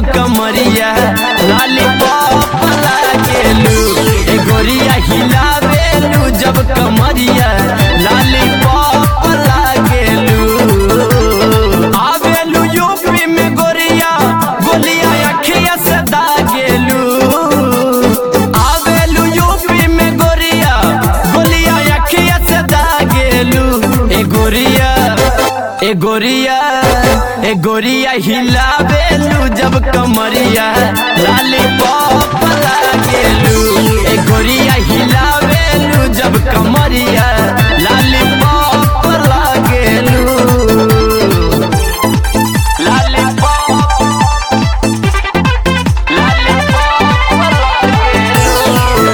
कमरिया लॉलीपॉप लागेलू ए गोरिया हिलावेलू जब कमरिया लॉलीपॉप लागेलू आवेलू यूपी में गोरिया गोलिया अखिया से दागेलू आवेलू यूपी में गोरिया गोलिया अखिया से दागेलू ए गोरिया ए गोरिया ए गोरिया हिलावेलू जब कमरिया लॉलीपॉप लागेलू ए गोरिया हिलावेलू जब कमरिया लॉलीपॉप लागेलू लॉलीपॉप लॉलीपॉप लागेलू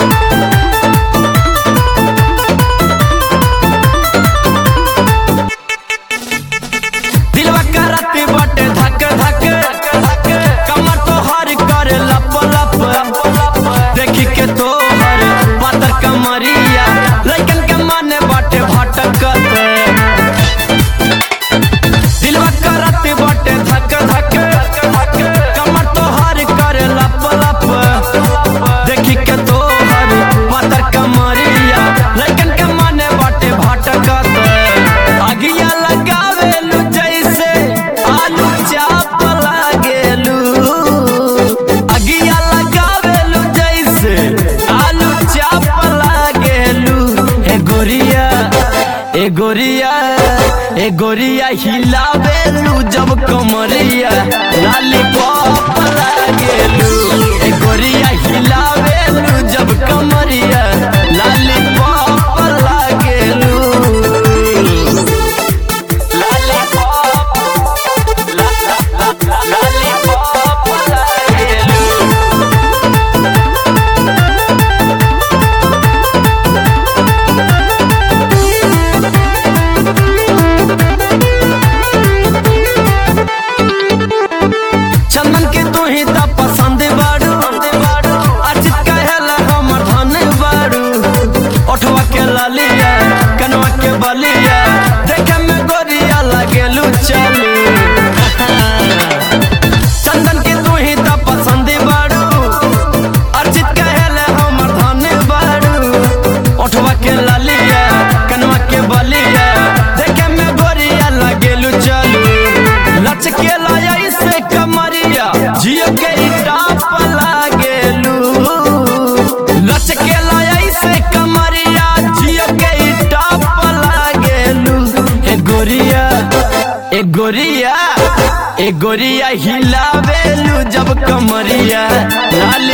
दिलवा करत बाटे धक धक कमर तो हर कर लप लप देखी के तो हर पातर कमरिया लइकन के मन बाटे भटकत दिलवा करत बाटे धक धक कमर तो हर कर लप लप देखी के तो हर पातर कमरिया लइकन के मन बाटे भटकत अगिया लगावेलू जैसे आलू चाप लागेलू अगिया लगावेलू जैसे आलू चाप लागेलू ए गोरिया ए गोरिया ए गोरिया हिलावेलू जब कमरिया लॉलीपॉप लागेलू ए गोरिया हिलावेलू जब कमरिया लॉलीपॉप लागेलू चंदन के तू ही त पसंद बाड़ू अचित कहेला हमर धन बाड़ू ओठवा के लालिया कनवा के बलिया देखे में गोरिया लागेलू चालू चंदन के तू ही त पसंद बाड़ू अर्जित कहेला हमर धन बाड़ू ओठवा के लालिया कनवा के बलिया देखे में गोरिया लागेलू चालू लचके लाया से कमरिया जियो के टाप लागेलू लचके लाया से कमरिया जियो के टाप लागेलू ए गोरिया ए गोरिया ए गोरिया हिलावेलू जब कमरिया लाली